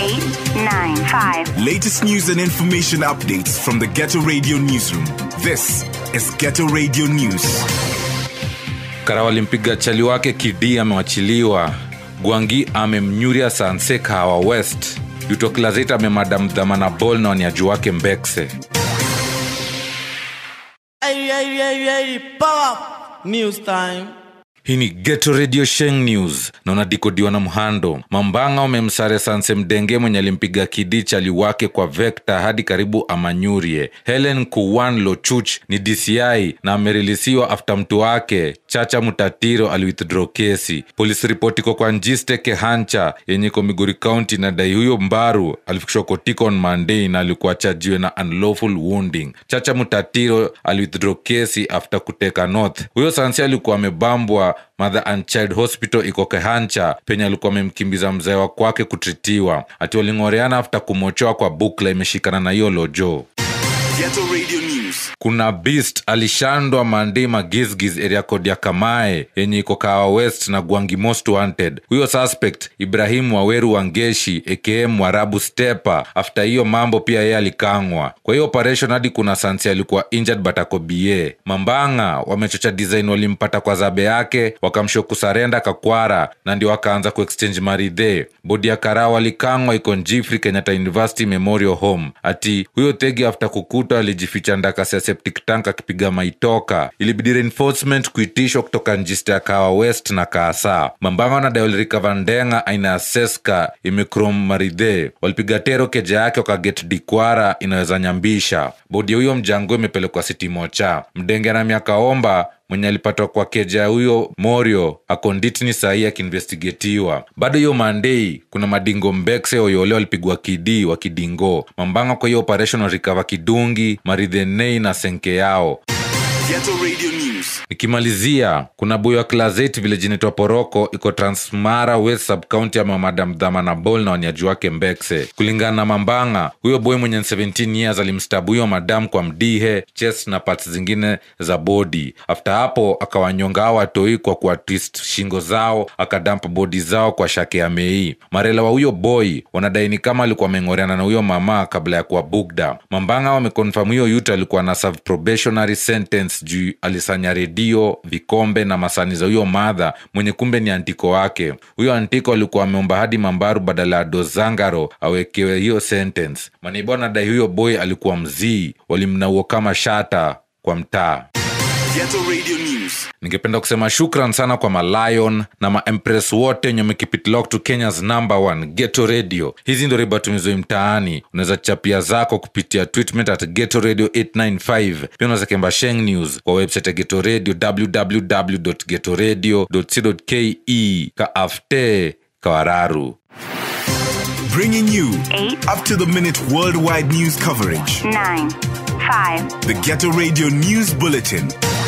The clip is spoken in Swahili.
eight, nine, five. Latest news and information updates from the Ghetto Radio newsroom. This is Ghetto Radio News. Kara walimpiga chali wake Kidi amewachiliwa. Gwangi amemnyuria Sanse Kahawa West. Utoklazit amemadam dhamana bol na waniaji wake Mbekse. Hey, hey, hey, hey, power news time. hii ni geto radio sheng news na unadikodiwa na mhando mambanga wamemsare sanse mdenge mwenye alimpiga kidi chali wake kwa vekta hadi karibu amanyurie helen kuwan lochuch ni dci na amerilisiwa afta mtu wake chacha mutatiro aliwithdraw kesi polisi ripoti iko kwa njiste kehancha yenye iko migori county na dai huyo mbaru alifikishwa kotiko on monday na alikuwa chajiwe na unlawful wounding chacha mutatiro aliwithdraw kesi after kuteka north huyo sansi alikuwa amebambwa mother and child hospital iko kehancha penye alikuwa amemkimbiza mzee wa kwake kutritiwa ati waling'oreana afta kumochoa kwa bukla imeshikana na hiyo lojo Ghetto Radio News. kuna beast alishandwa mandi magizgiz area code ya kamae yenye iko kawa west na gwangi most wanted huyo suspect ibrahimu waweru wangeshi aka mwarabu stepa after hiyo mambo pia yeye alikangwa kwa hiyo operation hadi kuna sansi alikuwa injured but ako ba mambanga wamechocha design walimpata kwa zabe yake wakamsho kusarenda kakwara na ndio wakaanza kuexchange maridhe bodi ya karao alikangwa iko njifri kenyatta university memorial home ati huyo tegi after kukuta alijificha ndakasi ya septic tank akipiga maitoka ilibidi reinforcement kuitishwa kutoka njista ya kawa west na kaasa mambanga wanadai walirikava ndenga aina ya seska imekrom maridhe walipiga tero keja yake wakaget dikwara inaweza nyambisha bodi ya huyo mjango imepelekwa sitimocha mdenge na miaka omba mwenye alipatwa kwa keja ya huyo morio akonditni sahii akiinvestigetiwa bado hiyo mandei kuna madingo mbekse oyole walipigwa kidi wa kidingo mambanga kwa hiyo operation warikava kidungi maridhenei na senke yao Ghetto Radio News. nikimalizia kuna boy wa klazet village inaitwa poroko iko transmara west subcounty ama madam dhamana bol na waniaji wake mbekse kulingana na mambanga huyo boy mwenye 17 years alimstabu huyo madam kwa mdihe chest na parts zingine za bodi after hapo akawanyonga hao watoi kwa kuwa twist shingo zao akadampa bodi zao kwa shake ya mei marela wa huyo boy wanadai ni kama alikuwa ameng'oreana na huyo mama kabla ya kuwa bugda mambanga wamekonfam huyo yut alikuwa na serve probationary sentence juu alisanya redio vikombe na masani za huyo madha mwenye kumbe ni antiko wake huyo antiko alikuwa ameomba hadi mambaru badala ya dozangaro awekewe hiyo sentence maneiba wanadai huyo boy alikuwa mzii walimnauo kama shata kwa mtaa Ghetto Radio News. ningependa kusema shukran sana kwa malayon na maempress wote wenye wamekipitlock to kenyas number one geto radio hizi ndo ribatumizoi mtaani unaweza chapia zako kupitia tweetment at geto radio 895 pia unaweza kemba sheng news kwa website ya geto radio www getoradio co ke kaafte kawararu Bringing you Eight. up to the minute worldwide news coverage. Nine, five. The Ghetto Radio News Bulletin.